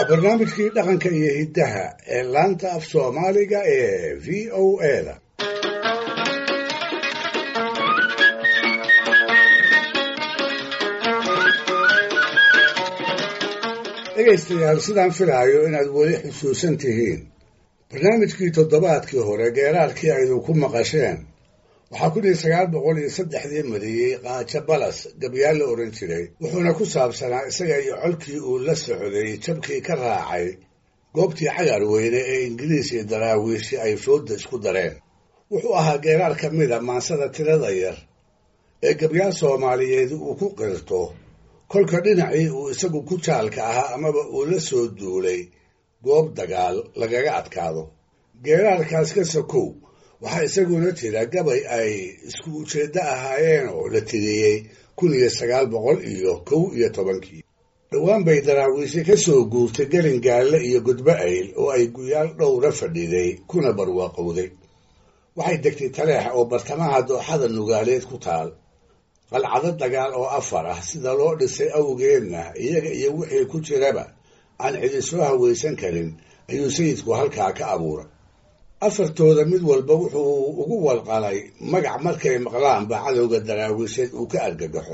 waa barnaamijkii dhaqanka iyo hiddaha ee laanta af soomaaliga ee v o a da dhegaystayaal sidaan filaayo inaad weli xusuusan tihiin barnaamijkii toddobaadkii hore geeraarkii aydu ku maqasheen waxaa kun iyo sagaal boqol iyo saddexdii mariyey qaajo balas gabyaal la odhan jiray wuxuuna ku saabsanaa isaga iyo colkii uu la socday jabkii ka raacay goobtii cagar weyne ee ingiriis iyo daraawiishi ay fooda isku dareen wuxuu ahaa geeraar ka mida maansada tirada yar ee gabyaal soomaaliyeed uu ku qirto kolka dhinacii uu isagu ku jaalka ahaa amaba uu la soo duulay goob dagaal lagaga adkaado geeraarkaas ka sokow waxaa isaguna jira gabay ay isku ujeeddo ahaayeen oo la tiriyey kun iyo sagaal boqol iyo kow iyo tobankii dhowaan bay daraawiishe ka soo guurtay gelin gaalle iyo gudbo ayl oo ay guyaal dhowra fadhiday kuna barwaaqowday waxay degtay taleex oo bartamaha dooxada nugaaleed ku taal qalcado dagaal oo afar ah sida loo dhisay awgeedna iyaga iyo wixii ku jiraba aan cidi soo hawaysan karin ayuu sayidku halkaa ka abuuray afartooda mid walba wuxuu ugu walqalay magac markay maqlaanba cadowga daraawiisheed uu ka argagaxo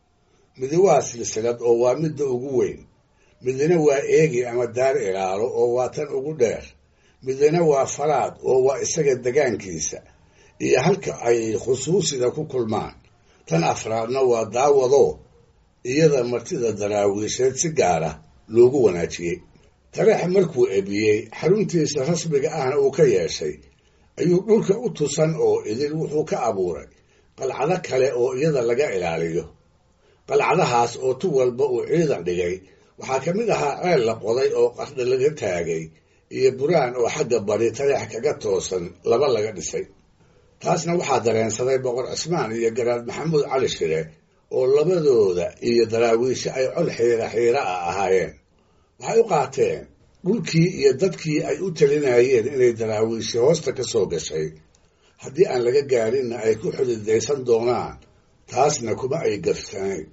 midi waa silsilad oo waa midda ugu weyn midina waa eegi ama daar ilaalo oo waa tan ugu dheer midina waa falaad oo waa isaga degaankiisa iyo halka ay khusuusida ku kulmaan tan afraadna waa daawado iyada martida daraawiisheed si gaara loogu wanaajiyey taleex markuu ebiyey xaruntiisa rasmiga ahna uu ka yeeshay ayuu dhulka u tusan oo idin wuxuu ka abuuray qalcado kale oo iyada laga ilaaliyo qalcadahaas oo tu walba uu ciidan dhigay waxaa ka mid ahaa ceel la qoday oo qardha laga taagay iyo buraan oo xagga bari taleex kaga toosan laba laga dhisay taasna waxaa dareensaday boqor cismaan iyo garaad maxamuud cali shire oo labadooda iyo daraawiishe ay col xiira xiira ah ahaayeen waxay u qaateen dhulkii iyo dadkii ay u talinayeen inay daraawiishe hoosta ka soo gashay haddii aan laga gaarinna ay ku xudidaysan doonaan taasna kuma ay gafsanayn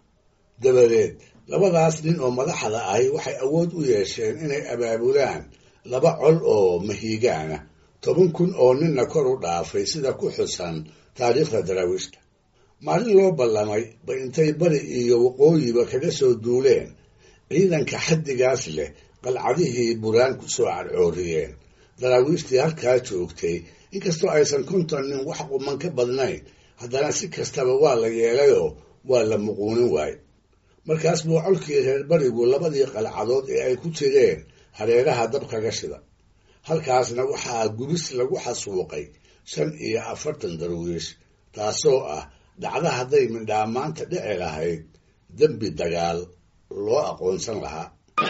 dabadeed labadaas nin oo madaxda ahi waxay awood u yeesheen inay abaabulaan laba col oo mahiigaana toban kun oo ninna kor u dhaafay sida ku xusan taariikhda daraawiishta maalin loo ballamay ba intay bari iyo waqooyiba kaga soo duuleen ciidanka xaddigaas leh qalcadihii buraan ku soo cadcooriyeen daraawiishtii halkaa joogtay inkastoo aysan konton nin wax quman ka badnayn haddana si kastaba waa la yeelayoo waa la muquunin waaye markaas buu colkii reer barigu labadii qalcadood ee ay ku jireen hareeraha dab kaga shida halkaasna waxaa gubis lagu xasuuqay shan iyo afartan darwiish taasoo ah dhacda hadday mindhaamaanta dhici lahayd dembi dagaal loo aqoonsan lahaa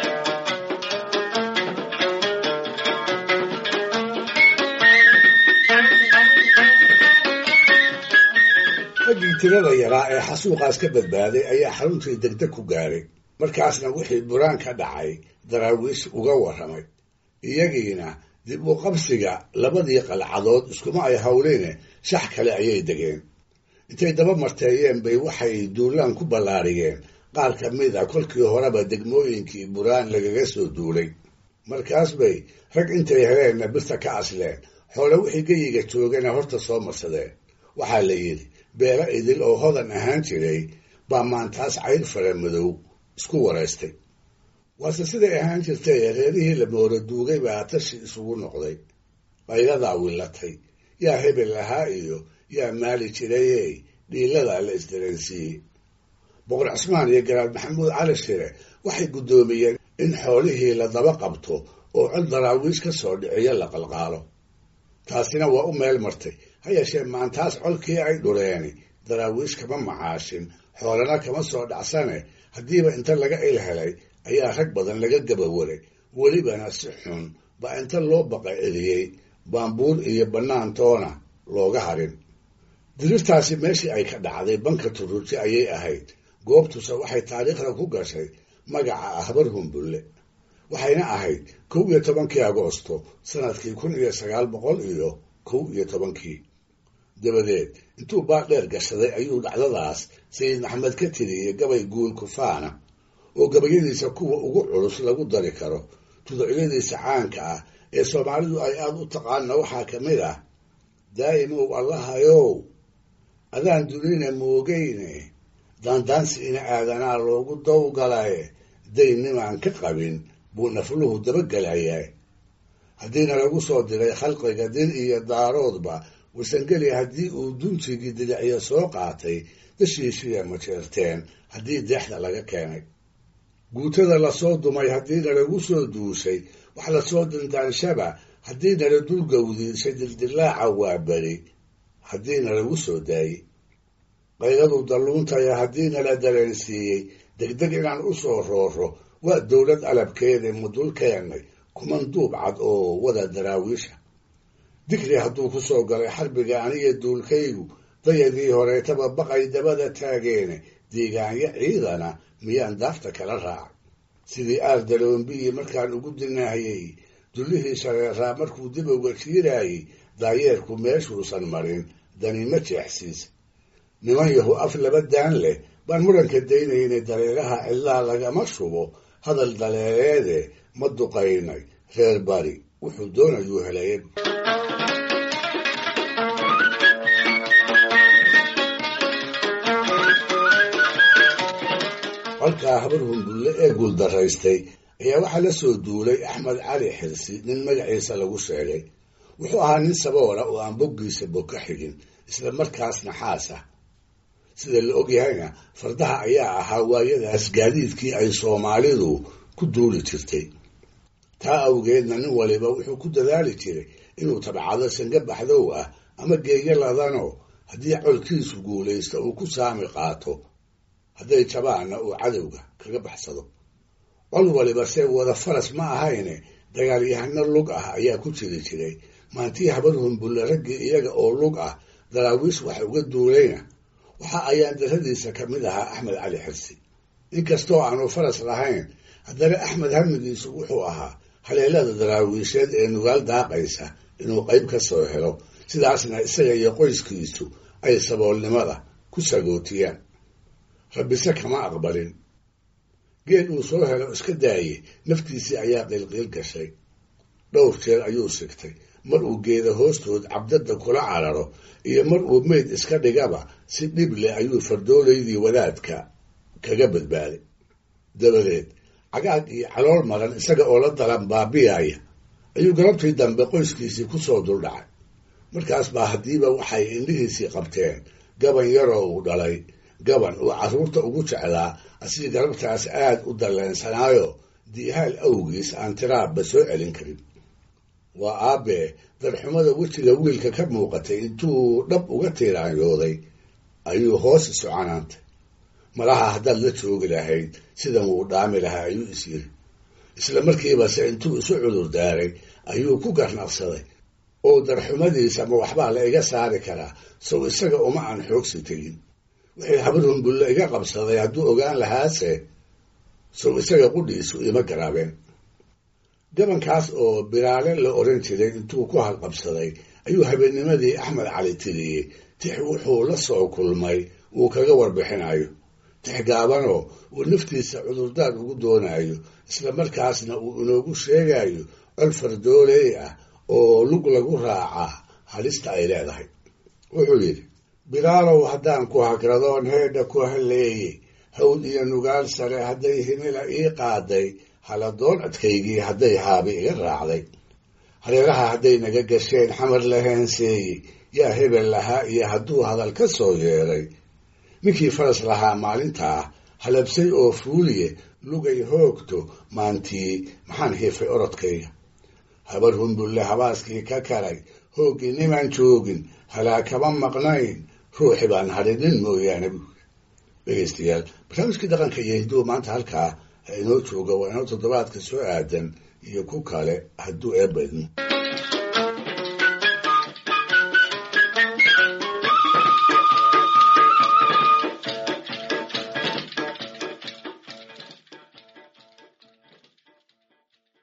raggii tirada yaraa ee xasuuqaas ka badbaaday ayaa xaruntii degdeg ku gaaray markaasna wixii buraan ka dhacay daraawiish uga warramay iyagiina dib u qabsiga labadii qalcadood iskuma ay hawleene shax kale ayay degeen intay daba marteeyeen bay waxay duulaan ku ballaariyeen qaar ka mid a kolkii horeba degmooyinkii buraan lagaga soo duulay markaas bay rag intay heleenna birta ka asleen xoole wixii geyiga joogana horta soo marsadeen waxaa la yidhi beelo idil oo hodan ahaan jiray baa maantaas cayr fara madow isku waraystay waase siday ahaan jirtay reerihii la moora duugay baa tashi isugu noqday qayladaa willatay yaa hebel lahaa iyo yaa maali jirayey dhiiladaa la isdareensiiyey boqor cismaan iyo garaad maxamuud cali shire waxay guddoomiyeen in xoolihii la daba qabto oo cod daraawiish ka soo dhiciyo la qalqaalo taasina waa u meel martay ha yeeshee maantaas colkii ay dhureeni daraawiish kama macaashin xoolana kama soo dhacsane haddiiba inta laga il helay ayaa rag badan laga gabawaray welibana si xun baa inta loo baqa celiyey baambuur iyo bannaan toona looga harin dirirtaasi meeshii ay ka dhacday banka turuji ayay ahayd goobtuse waxay taariikhda ku gashay magaca ahbar humbulle waxayna ahayd kow iyo tobankii agoosto sanadkii kun iyo sagaal boqol iyo kow iyo tobankii dabadeed intuu baadheer gashaday ayuu dhacdadaas sayid maxamed ka tiriyey gabay guul kufaana oo gabayadiisa kuwa ugu culus lagu dari karo tuducyadiisa caanka ah ee soomaalidu ay aada u taqaana waxaa ka mid ah daa'imow allahayow adaan dunina moogeyne daandaansi ina aadanaa loogu dawgalaye daynimaan ka qabin buu nafluhu dabagelayaa haddiina lagu soo diray khalqiga dir iyo daaroodba wasangeli haddii uu duntigii didicyo soo qaatay dashiishiya majeerteen haddii deexda laga keenay guutada lasoo dumay haddiina lagu soo duushay wax lasoo dindaanshaba haddiina la dulgawdiishay dildilaaca waa beri haddiina lagu soo daayey qayladu dalluuntaya haddiina la dareensiiyey degdeg inaan u soo rooro waa dowlad alabkeeda mudul keennay kuman duub cad oo wada daraawiisha dikri hadduu ku soo galay xarbiga aniga duulkaygu dayadii horeetaba baqay dabada taageene deegaanyo ciidana miyaan daafta kala raaca sidii aar daloombiyi markaan ugu dinaahayey dullihii shareeraa markuu dib uga jiiraayey daayeerku meeshuusan marin danima jeexsiisa niman yahu af laba daan leh baan muranka daynaynay dareeraha cidlaa lagama shubo hadal daleereede ma duqaynay reer bari wuxuu doonayuu helaya halkaa habar humbulle ee guuldaraystay ayaa waxaa la soo duulay axmed cali xirsi nin magaciisa lagu sheegay wuxuu ahaa nin saboola oo aan boggiisa bog ka xigin isla markaasna xaas ah sida la ogyahayna fardaha ayaa ahaa waayadaas gaadiidkii ay soomaalidu ku duuli jirtay taa awgeedna nin waliba wuxuu ku dadaali jiray inuu tabcado sanga baxdow ah ama geeyo ladano haddii colkiisu guulaysta uu ku saami qaato hadday jabaanna uu cadowga kaga baxsado col waliba see wada faras ma ahayne dagaalyahano lug ah ayaa ku jiri jiray maantii habar humbulle raggii iyaga oo lug ah daraawiish wax uga duulayna waxa ayaan daradiisa ka mid ahaa axmed cali xirsi inkastoo aanu faras lahayn haddana axmed hamigiisu wuxuu ahaa haleelada daraawiisheed ee nugaal daaqaysa inuu qayb ka soo helo sidaasna isaga iyo qoyskiisu ay saboolnimada ku sagootiyaan rabbise kama aqbalin geed uu soo helo iska daaye naftiisii ayaa qiilqiil gashay dhowr jeer ayuu sigtay mar uu geeda hoostood cabdadda kula cararo iyo mar uu meyd iska dhigaba si dhib leh ayuu fardoolaydii wadaadka kaga badbaaday dabadeed cagaag iyo calool maran isaga oo la dalan baabiyaaya ayuu galabtii dambe qoyskiisii ku soo duldhacay markaas baa haddiiba waxay indhihiisii qabteen gaban yaroo uu dhalay gaban uu carruurta ugu jeclaa asii galabtaas aad u dalleensanaayo diihaal awgiis aan tiraabba soo celin karin waa aabbee darxumada wejiga wiilka ka muuqatay intuu dhab uga tiiraanyooday ayuu hoos isu canaantay malaha haddaad la joogi lahayd sidan wuu dhaami lahaa ayuu is yiri isla markiibase intuu isu cudur daaray ayuu ku garnaqsaday oo darxumadiisa ma waxbaa la iga saari karaa sow isaga uma aan xoogsi tegin wixii habar humbulle iga qabsaday hadduu ogaan lahaase sow isaga qudhiisu ima garaabeen gabankaas oo biraale la oran jiray intuu ku halqabsaday ayuu habeennimadii axmed cali tiriyey tix wuxuu la soo kulmay uu kaga warbixinayo tix gaabanoo uu naftiisa cudurdaar ugu doonayo isla markaasna uu inoogu sheegayo col fardooley ah oo lug lagu raacaa halista ay leedahay wuxuu yidhi bilaalow haddaan ku hagradoon heedha ku halleeyey hawd iyo nugaal sare hadday himila ii qaaday haladoon adkaygii hadday haabi iga raacday hareeraha hadday naga gasheen xamar la heenseeyey yaa hebel lahaa iyo hadduu hadal ka soo yeeray ninkii faras lahaa maalintaa halabsay oo fuuliye lugay hoogto maantii maxaan hiifay orodkayga habar humbulle habaaskii ka kalay hooggii nimaan joogin halaa kama maqnayn ruuxi baan hadhinin mooyaane dhegaystayaal barnaamijkii dhaqanka iyo hidduu maanta halkaa inoo jooga waa inoo toddobaadka soo aadan iyo ku kale hadduu eebbaydmo